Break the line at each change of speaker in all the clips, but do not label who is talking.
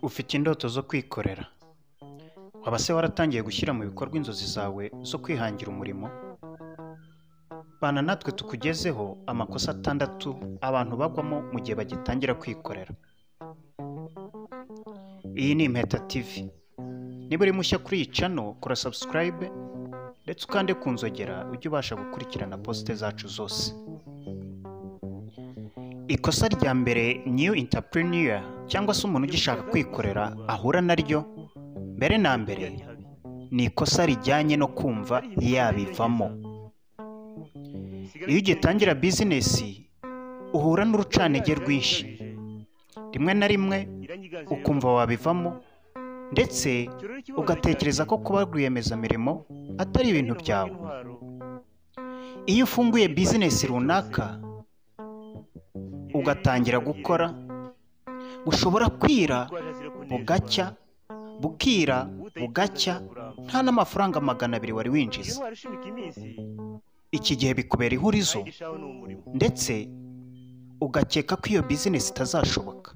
Ufite indoto zo kwikorera? Waba se waratangiye gushyira mu bikorwa inzozi zawe zo kwihangira umurimo? Bana natwe tukugezeho amakosa atandatu abantu bagwamo mu gihe bagitangira kwikorera. Iyi ni Impeta TV. Niba uri mushya kuri iyi channel, kora subscribe ndetse ukande ku nzogera ujye ubasha gukurikirana poste zacu zose. Ikosa rya mbere new entrepreneur cyangwa se umuntu ugishaka kwikorera ahura naryo mbere na mbere ni ikosa rijyanye no kumva yabivamo. Iyo ugitangira bizinesi uhura n'urucanege rwinshi, rimwe na rimwe ukumva wabivamo ndetse ugatekereza ko kuba rwiyemezamirimo atari ibintu byawe. Iyo ufunguye bizinesi runaka ugatangira gukora bushobora kwira bugacya bukira bugacya nta n'amafaranga magana abiri wari winjiza iki gihe bikubera ihurizo ndetse ugakeka ko iyo bizinesi itazashoboka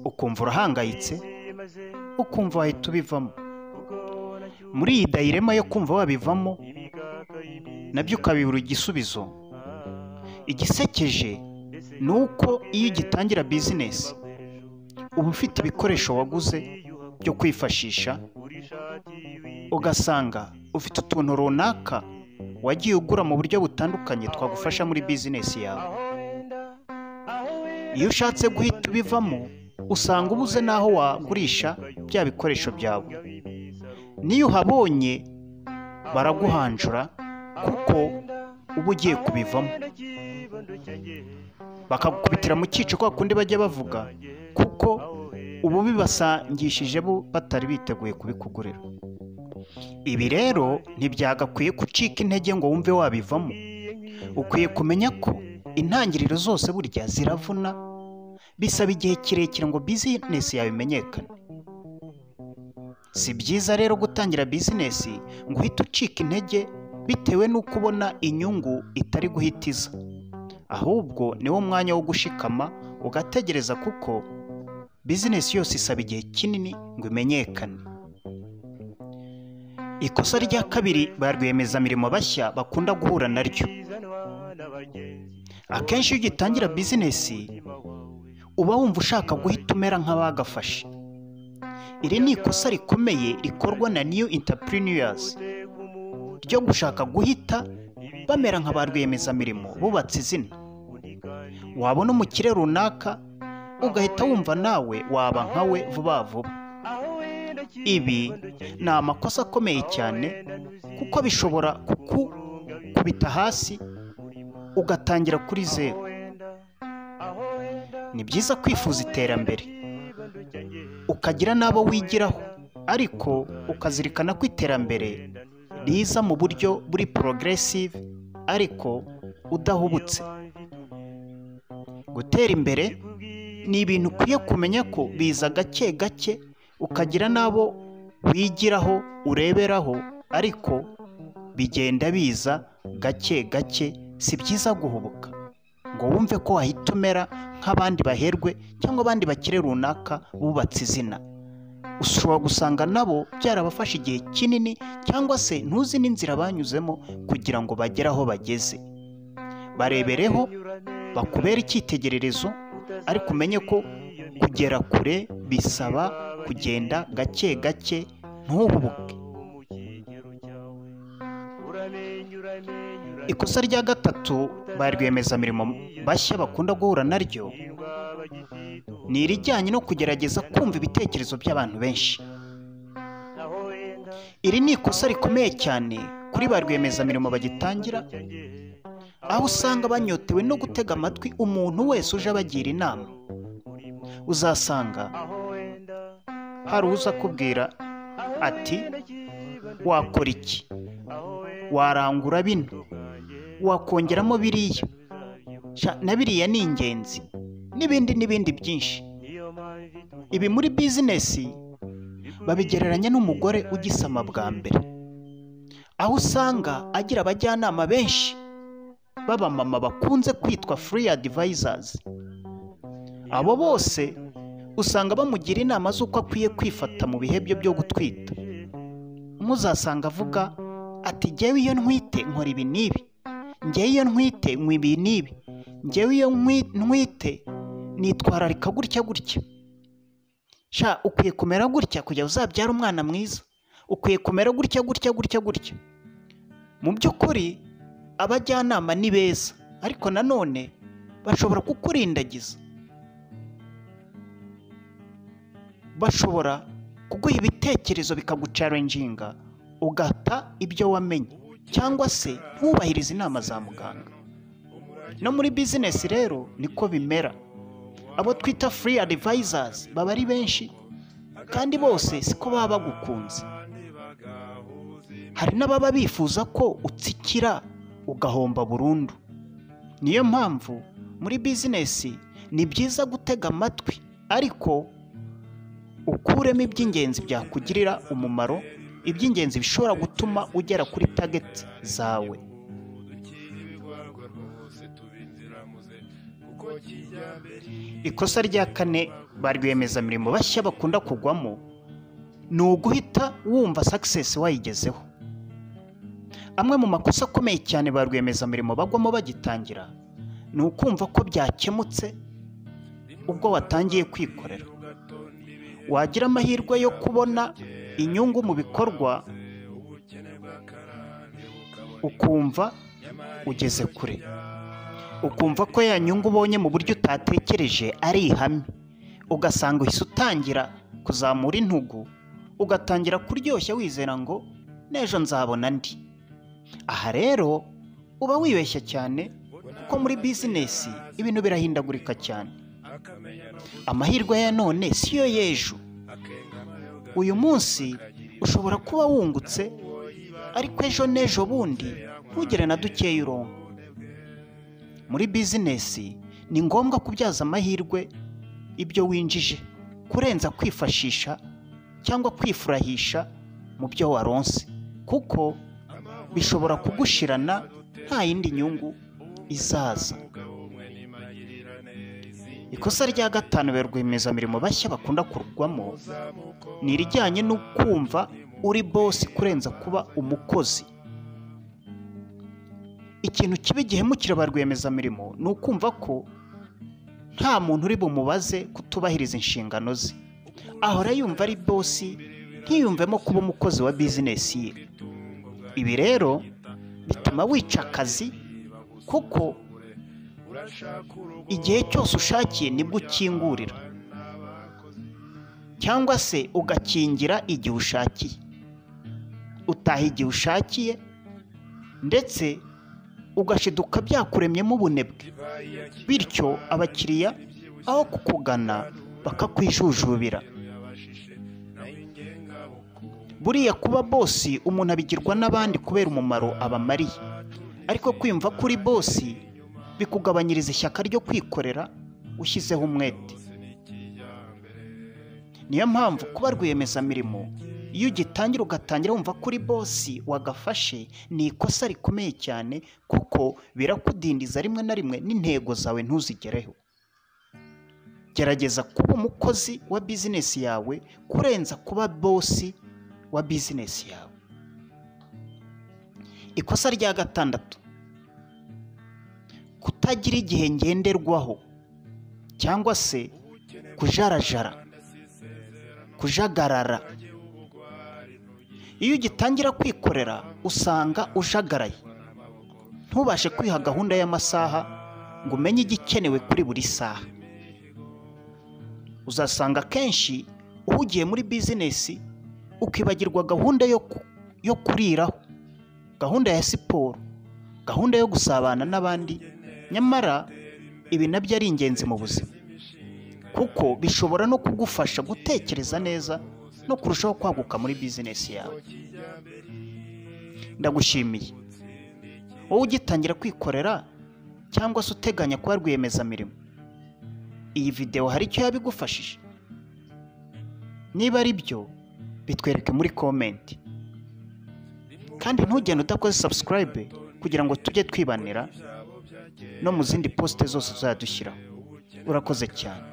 ukumva urahangayitse ukumva wahita ubivamo muri iyi dayirema yo kumva wabivamo nabyo ukabibura igisubizo igisekeje ni uko iyo ugitangira bizinesi uba ufite ibikoresho waguze byo kwifashisha ugasanga ufite utuntu runaka wagiye ugura mu buryo butandukanye twagufasha muri bizinesi yawe iyo ushatse guhita ubivamo usanga ubuze n'aho wagurisha bya bikoresho byawe n'iyo uhabonye baraguhanjura kuko uba ugiye kubivamo bakagukubitira mu cyico kwa kundi bajya bavuga kuko ubu bibasangishije bo batari biteguye kubikugurira ibi rero ntibyagakwiye gucika intege ngo wumve wabivamo ukwiye kumenya ko intangiriro zose burya ziravuna bisaba igihe kirekire ngo bizinesi yawe imenyekane si byiza rero gutangira bizinesi ngo uhite ucika intege bitewe n'uko ubona inyungu itari guhita iza ahubwo niwo mwanya wo gushikama ugategereza kuko bizinesi yose isaba igihe kinini ngo imenyekane ikosa rya kabiri ba rwiyemezamirimo bashya bakunda guhura naryo akenshi iyo ugitangira bizinesi uba wumva ushaka guhita umera nk'abagafashe iri ni ikosa rikomeye rikorwa na new entrepreneurs ryo gushaka guhita bamera nka ba rwiyemezamirimo bubatse izina wabona umukire runaka ugahita wumva nawe waba nkawe vuba vuba ibi ni amakosa akomeye cyane kuko bishobora kukubita hasi ugatangira kuri zeru ni byiza kwifuza iterambere ukagira n'abo wigiraho ariko ukazirikana ko iterambere riza mu buryo buri porogeresive ariko udahubutse gutera imbere ni ibintu ukwiye kumenya ko biza gake gake ukagira n'abo wigiraho ureberaho ariko bigenda biza gake gake si byiza guhubuka ngo wumve ko wahita umera nk'abandi baherwe cyangwa abandi bakire runaka bubatse izina ushobora gusanga nabo byarabafashe igihe kinini cyangwa se ntuzi n'inzira banyuzemo kugira ngo bagere aho bageze barebereho bakubere icyitegererezo ariko umenye ko kugera kure bisaba kugenda gake gake ntuhubuke ikosa rya gatatu ba rwiyemezamirimo bashya bakunda guhura naryo ni irijyanye no kugerageza kumva ibitekerezo by'abantu benshi iri ni ikosa rikomeye cyane kuri ba rwiyemezamirimo bagitangira aho usanga banyotewe no gutega amatwi umuntu wese uje abagira inama uzasanga hari uza akubwira ati wakora iki warangura bino wakongeramo biriya na biriya ni ingenzi n'ibindi n'ibindi byinshi ibi muri bizinesi babigereranya n'umugore ugisama bwa mbere aho usanga agira abajyanama benshi b'abamama bakunze kwitwa furi adivayizazi abo bose usanga bamugira inama z'uko akwiye kwifata mu bihe bye byo gutwita muzasanga avuga ati ngewe iyo ntwite nkora ibi n'ibi ngewe iyo ntwite nkwa ibi n'ibi ngewe iyo nkwi- ntwite nitwararika gutya gutya sha ukwiye kumera gutya kugira uzabyare umwana mwiza ukwiye kumera gutya gutya gutya gutya mu by'ukuri abajyanama ni beza ariko nanone bashobora kukurindagiza bashobora kuguha ibitekerezo bikagucarenjinga ugata ibyo wamenye cyangwa se wubahiriza inama za muganga no muri bizinesi rero niko bimera abo twita free advisors baba ari benshi kandi bose siko baba bagukunze hari n'ababa bifuza ko utsikira ugahomba burundu niyo mpamvu muri bizinesi ni byiza gutega amatwi ariko ukuremo iby'ingenzi byakugirira umumaro iby'ingenzi bishobora gutuma ugera kuri tageti zawe ikosa rya kane ba rwiyemezamirimo bashya bakunda kugwamo ni uguhita wumva sakisesi wayigezeho amwe mu makosa akomeye cyane ba rwiyemezamirimo bagwamo bagitangira ni ukumva ko byakemutse ubwo watangiye kwikorera wagira amahirwe yo kubona inyungu mu bikorwa ukumva ugeze kure ukumva ko ya nyungu ubonye mu buryo utatekereje ari ihame ugasanga uhise utangira kuzamura intugu ugatangira kuryoshya wizera ngo n'ejo nzabona andi aha rero uba wibeshya cyane kuko muri bizinesi ibintu birahindagurika cyane amahirwe ya none si yo y'ejo uyu munsi ushobora kuba wungutse ariko ejo n'ejo bundi ntugere na dukeya urongo muri bizinesi ni ngombwa kubyaza amahirwe ibyo winjije kurenza kwifashisha cyangwa kwifurahisha mu byo waronse kuko bishobora kugushirana nta yindi nyungu izaza ikosa rya gatanu ba rwiyemezamirimo bashya bakunda kurwamo ni irijyanye no kumva uri bosi kurenza kuba umukozi ikintu kibi gihemukira ba rwiyemezamirimo ni ukumva ko nta muntu uri bumubaze kutubahiriza inshingano ze ahora yumva ari bosi ntiyumvemo kuba umukozi wa bizinesi ye ibi rero bituma wica akazi kuko igihe cyose ushakiye nibwo ukingurira cyangwa se ugakingira igihe ushakiye utaha igihe ushakiye ndetse ugashiduka byakuremyemo ubunebwe bityo abakiriya aho kukugana bakakwijujubira buriya kuba bosi umuntu abigirwa n'abandi kubera umumaro abamariye ariko kwiyumva ko uri bosi bikugabanyiriza ishyaka ryo kwikorera ushyizeho umwete niyo mpamvu kuba rwiyemezamirimo iyo ugitangira ugatangira wumva ko uri bosi wagafashe ni ikosa rikomeye cyane kuko birakudindiza rimwe na rimwe n'intego zawe ntuzigereho gerageza kuba umukozi wa bizinesi yawe kurenza kuba bosi wa bizinesi yawe ikosa rya gatandatu kutagira igihe ngenderwaho cyangwa se kujarajara kujagarara iyo ugitangira kwikorera usanga ujagaraye ntubashe kwiha gahunda y'amasaha ngo umenye igikenewe kuri buri saha uzasanga akenshi uhugiye muri bizinesi ukibagirwa gahunda yo ku- yo kuriraho gahunda ya siporo gahunda yo gusabana n'abandi nyamara ibi nabyo ari ingenzi mu buzima kuko bishobora no kugufasha gutekereza neza no kurushaho kwaguka muri bizinesi yawe ndagushimiye wowe ugitangira kwikorera cyangwa se uteganya kuba rwiyemezamirimo iyi videwo hari icyo yabigufashije niba ari byo bitwereke muri komenti kandi ntugende udakoze sabusikarayibe kugira ngo tujye twibanira no mu zindi posite zose uzajya dushyiraho urakoze cyane